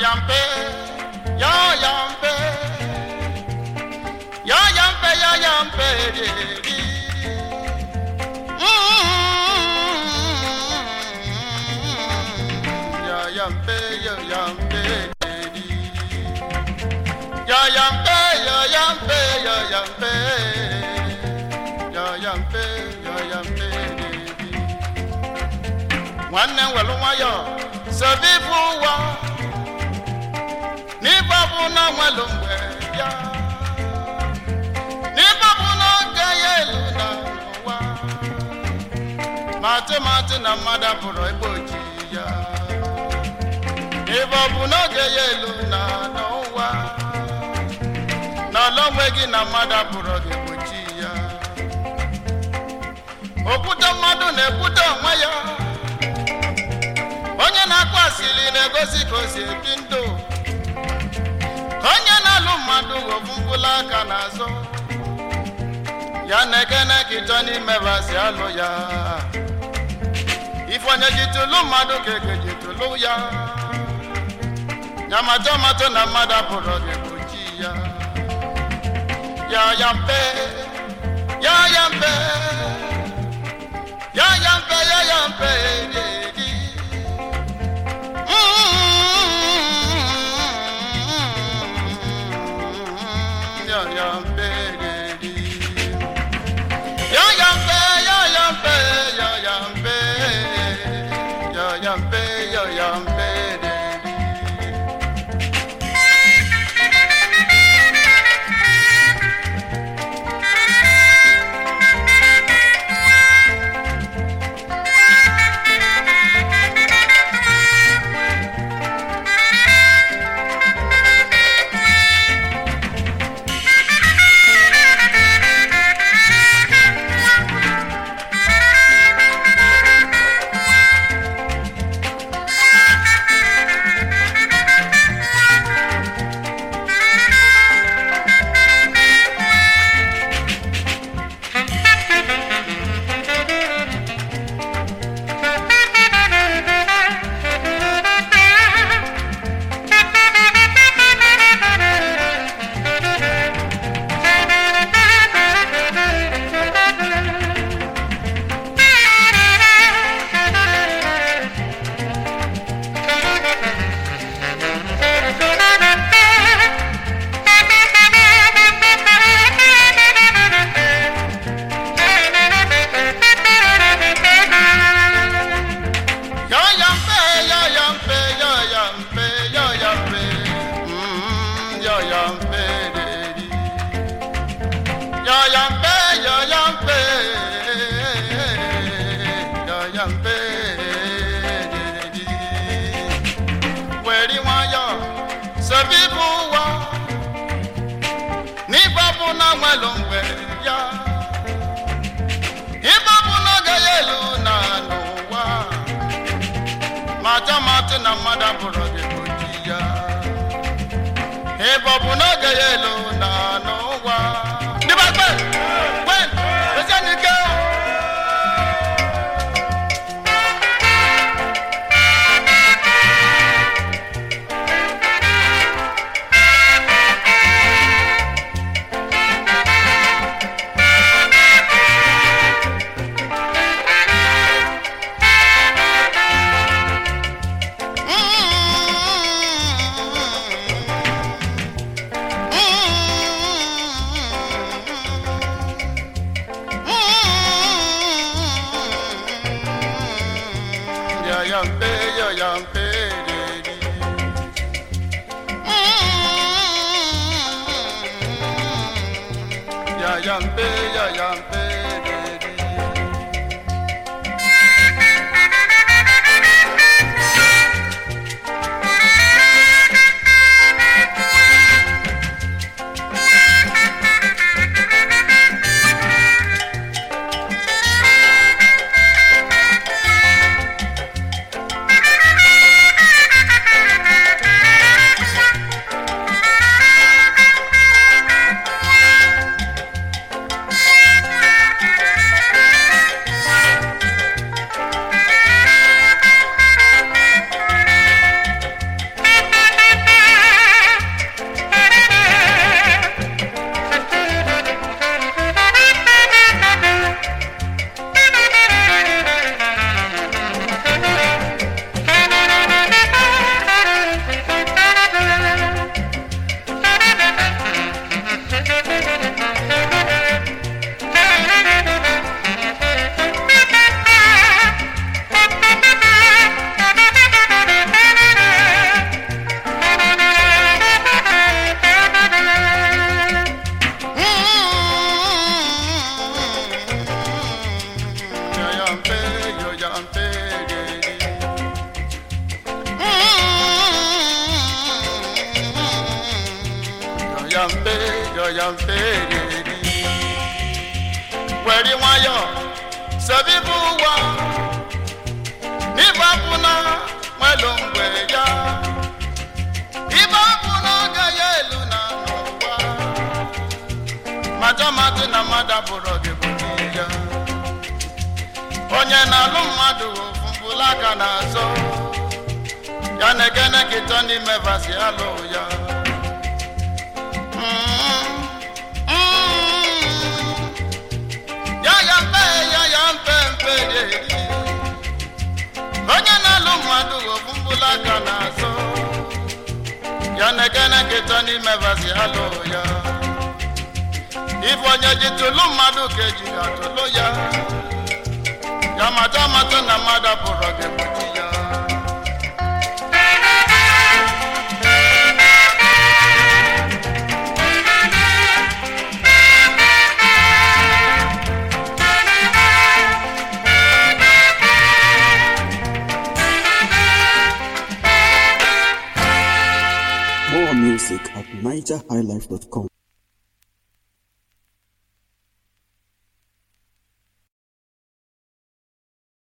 yampe, yo yampe, yo yampe, yo yampe, di. Mm, Yo yampe, yo yampe, di. Yo yampe, yo yampe, yo yampe, yo yampe, yo yampe, di. nwanne m welu nwayọ sobe ibu ụwa n'ibe ọ bụ na nwelu mgbe ya n'ibe ọ bụ na oge ya elu na ụwa matụ matụ na mmadụ pụrụ ebe oji ya n'ibe ọ bụ na oge ya elu na n'ụwa na ọlọ onwe gị na mmadụ pụrụ gị gbochi ya okwute mmadụ na-ekwute onwe ya onye na-akpọ asịrị na-egosi ka o si ebi ndụ ka onye na-alụ mmadụ ofu mkpụrụ aka n'azụ ya na-ekene ka ịchọ n'ime basi alụ ya ife onye ji tụlụ mmadụ ka eke ji tụlụ ya ya matọ matọ na mmadụ apụrụ gị gbochi ya ya ya mpe ya ya mpe ya ya mpe ya ya mpe di, di. Yo yampe, yo yampe, yo yampe, yo yampe, mm, yo yampe, dedi. Yo yampe, yo yampe, yo yampe, dedi. Weri nwayọ, sobi bụ ụwa, n'ife bụ na nwelu mgbe ya. Ife bụ n'oge ya elu na n'ụwa. mata mata na mmadụ abụrụ gị gbochi ya ebe ọ bụ n'oge ya elu na n'ụwa ndị bakpe kwen ezenike Ya yampe, ya yampe, dedi. Ya yampe, ya yampe, dedi. Thank mpe yọya mpe riri were nwayọ sebibu ụwa n'ibe bụ na nwelu mgbe ya ibe bụ na oge ya elu na n'ụwa majamadị na mmadụ abụrụ gị bụ ya onye na-alụ mmadụ ofu mbụla aka na-azọ ya na-ekene kịtọ n'ime vasi alụ ya Mm, mm. ya ya mpe ya ya mpe mpe riri onye na-alụ mmadụ ofu mbụla aka na-azọ ya na-ekene kịtọ n'ime vasi alụ ya ife onye ji tụlụ mmadụ ka eji atụlụ ya ya mata mata na mmadụ apụrụ gị mụchi ya More music at NigerHighlife.com.